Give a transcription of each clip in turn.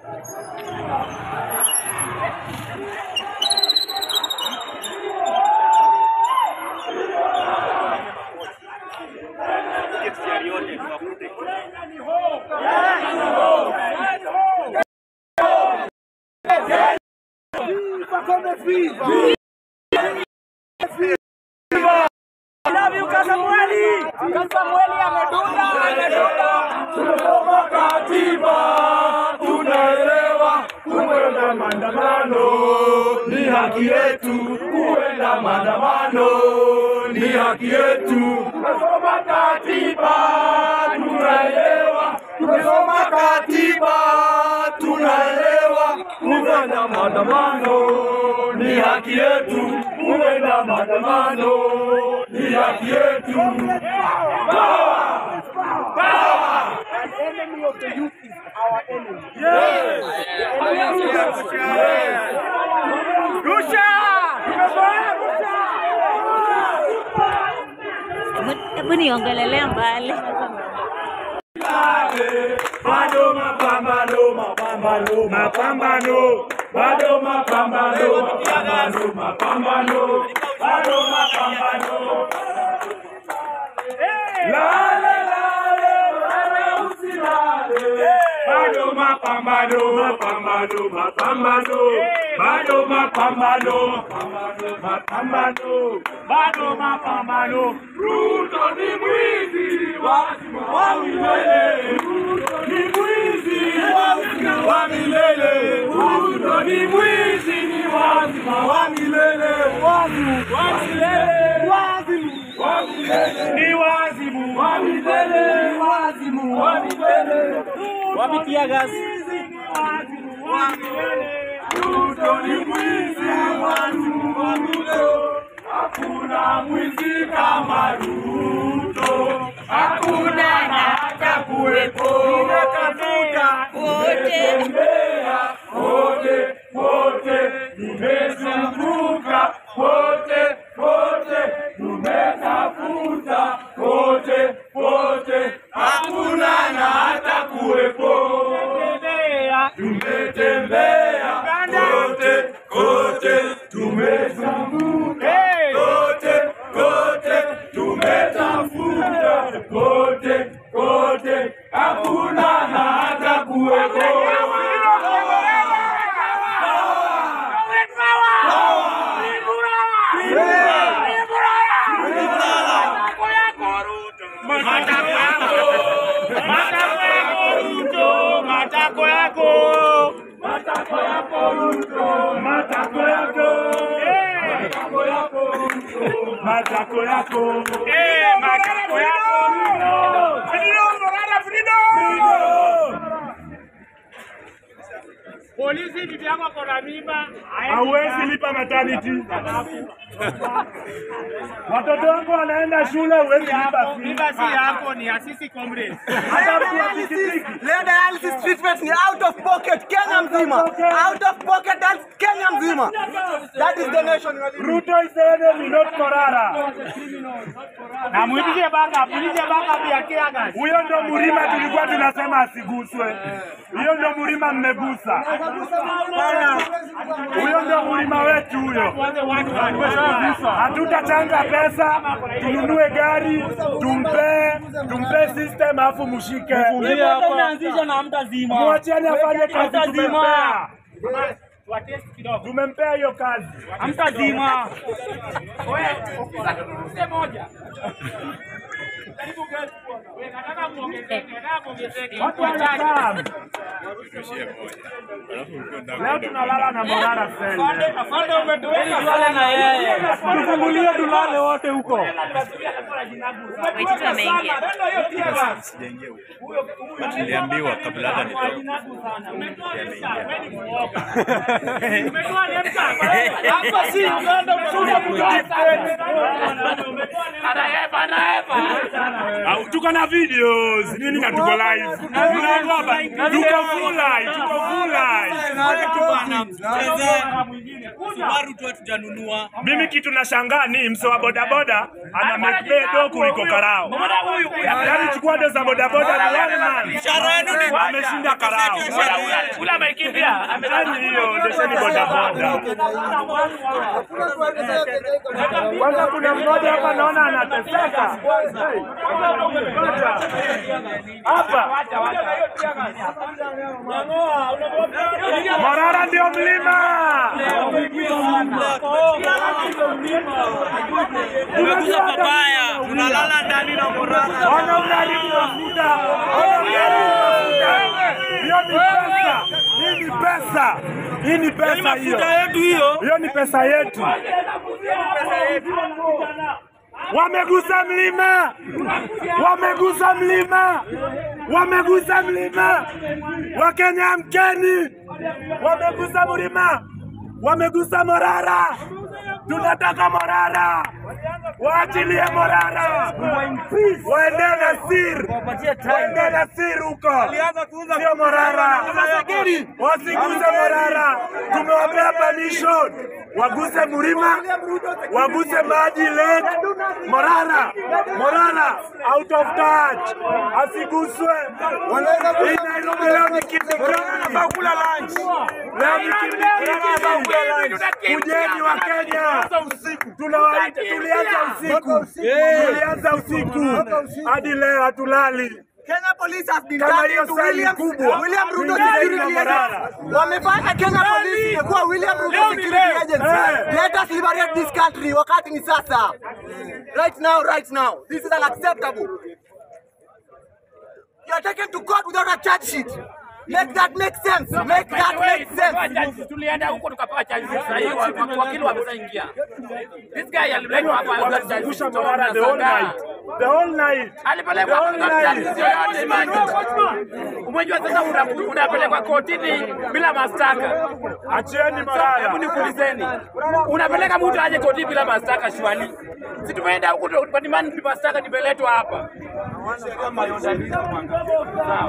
Tumesoma katiba, tunaelewa kuenda maandamano ni haki yetu, kuenda maandamano ni haki yetu. Tumesoma katiba, tunaelewa, tumesoma katiba, tunaelewa kuenda maandamano ni haki yetu, kuenda maandamano ni haki yetu. Power! Power! An enemy of the youth is our enemy. Yes! Yes! Rusha! Tumefanya Rusha! Hebu niongelelea mbali. Bado mapambano, mapambano, mapambano, bado mapambano, mapambano, mapambano, bado mapambano. Lale, lale, lale, usilale. Bado mapambano, mapambano, mapambano, bado mapambano, mapambano, mapambano, bado mapambano. Ruto ni mwizi wa wa milele, Ruto ni mwizi wa wa milele, Ruto ni mwizi ni wazima wa milele, wazimu wa milele, wazimu wa milele, ni wazimu wa milele, wazimu wa milele, wapitia gasi wa milele, Ruto ni mwizi wazimu wa milele. Hakuna mwizi kama Ruto, hakuna na hata kuwepo. Nimetafuta nimetembea kote kote, nimezunguka kote kote, tumetafuta kote kote, hakuna na hata kuwepo. Tumetembea kote kote, tumezunguka kote kote, tumetafuta kote kote, hakuna na hata kuwepo. Matako yako, matako yako Ruto, matako yako, matako yako Ruto, matako yako, matako yako Ruto, matako yako, eh, matako yako Ruto, freedom, Morala, freedom. Polisi bibi yako ako na mimba. Hauwezi lipa maternity. Watoto wako wanaenda shule, huwezi lipa fee. Mimba si yako, ni ya sisi comrades. Hata mtu wa pikipiki. Leo dialysis treatment ni out of pocket Kenya mzima. Out of pocket that's Kenya mzima. That is the nation you are living. Ruto is the enemy, not Morara. Na muitishe backup, muitishe backup ya tear gas. Huyo ndo Murima tulikuwa tunasema asiguswe. Hiyo ndo Murima mmegusa. Huyo ndo Murima wetu huyo. Tuanze one one. Hatutachanga pesa, tununue gari, tumpe tumpe system afu mshike. Umeanzisha na mtazima. Mwacheni afanye kazi Hamtazima. tumempea. Wa test kidogo. Tumempea hiyo kazi. Hamtazima. Wewe, ofisa tununulie moja. Karibu gari. Wewe nataka muongezeke, nataka muongezeke. Watu wanakaa. Leo tunalala na Morara Afande, sende. afande umetuweka sana na yeye. Tufungulie tulale wote huko. Waititu ameingia. Niliambiwa kabla hata nitoke. Hapa si Uganda, umekuja kugata. Anaepa, anaepa. Au tuko na videos nini na tuko live. Tunaogopa. Tuko full vulai, tuko vulai. Subaru tu hatujanunua. Mimi kitu nashangaa ni mse wa bodaboda ana make do kuliko karao. Yaani chukua do za bodaboda ni one man. Ishara yenu ni Ameshinda karao. Ule amekimbia. Yaani hiyo ndesheni bodaboda. Kwanza kuna mmoja hapa naona anateseka. Hapa. Morara ndio mlima. Umekuza papaya, unalala ndani na morara. Ona unaharibu mafuta. Ona unaharibu mafuta. Hiyo ni pesa. Hii ni pesa. Hii ni pesa hiyo. yetu hiyo. Hiyo ni pesa yetu. Wamegusa mlima, wamegusa mlima, wamegusa mlima. Wakenya mkeni, wamegusa mlima, wamegusa Morara. Tunataka Morara, waachilie Morara, waende Nasir, waende Nasir huko, sio Morara, wasiguse Morara. Tumewapea permission waguse mlima, waguse maji lake. Morara, Morara out of touch, asiguswe. Hii Nairobi leo ni kimikiki. Leo ni kimikiki. Kujeni wa Kenya, tunawaita, tulianza usiku, tulianza usiku hadi leo hatulali. Kenya Police has been Kama turned hiyo into sali William, kubwa. William Ruto Tunaenda security Morara. agency. Wamefanya Kenya Police imekuwa William Ruto security agency. Eh. Let us liberate this country. Wakati ni sasa. Right now, right now. This is unacceptable. You are taken to court without a charge sheet. Make that make sense. Make that make sense. Tulienda huko tukapewa chanjo sasa hivi wakili wameshaingia. This guy aliletwa hapa Wamezungusha Morara the whole night, the whole night, the alipelekwa whole night. Umejua sasa una- unapelekwa kotini bila mashtaka. Achieni Hebu Morara. nikuulizeni, unapeleka mtu aje kotini bila mashtaka shwali? Si tumeenda huko tu- patimani mashtaka nimeletwa hapa. Sawa.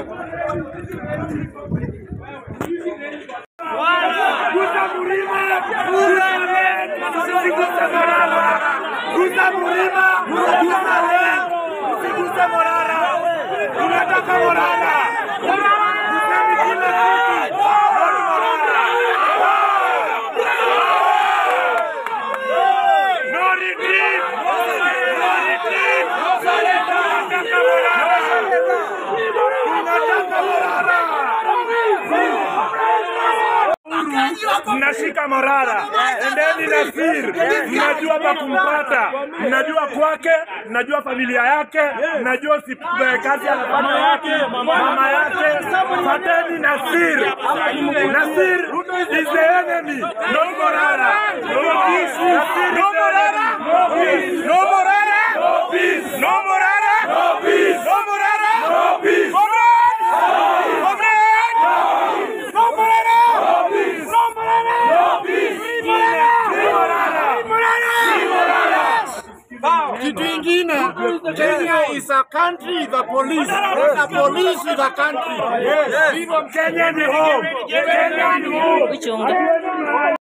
Gusa mlima, gusa lake, usiguse Morara. Gusa mlima, gusa lake, usiguse Morara. Tunataka Morara. Guseni kila kitu. Not Morara. No retreat. No retreat. Tunataka Morara. Tunataka Morara. mnashika Morara, endeni Nasir, mnajua pa kumpata, mnajua kwake, mnajua familia yake, mnajua si kazi anafanya yake, mama yake. Fateni Nasir. Nasir is the enemy, not Morara. No peace, Nasir no Morara, no peace, no Morara, no peace, no Morara, no peace, no Morara, no peace. Comrade, comrade, no Morara, no peace, no Morara, no peace, Morara, Morara, Morara. Kitu ingine, Kenya is a country, the police. The police is a country. Kenya ni home. Kenya ni home. Uchunga.